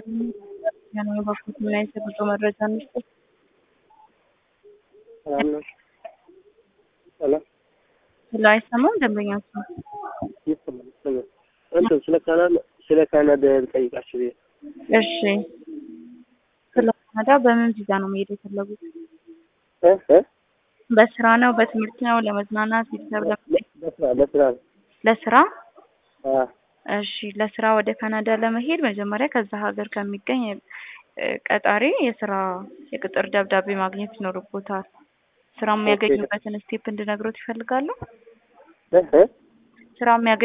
ነው የበኩት ምን አይነት የጉዞ መረጃ እንስጥ? ሄሎ ስለ አይሰማም ደንበኛችሁ ይሰማል ይሰማል። እንትን ስለ ካናዳ ስለ ካናዳ ልጠይቃችሁ ብዬ እሺ ስለ ካናዳ በምን ቪዛ ነው መሄድ የፈለጉት? እ እ በስራ ነው፣ በትምህርት ነው፣ ለመዝናናት፣ ቤተሰብ ለመጠየቅ? ለስራ ለስራ ነው። ለስራ አ እሺ ለስራ ወደ ካናዳ ለመሄድ መጀመሪያ ከዛ ሀገር ከሚገኝ እ ቀጣሪ የስራ የቅጥር ደብዳቤ ማግኘት ይኖርቦታል። ስራ የሚያገኙበትን ስቴፕ እንድነግሮት ይፈልጋሉ? እ እ ስራ የሚያገኙ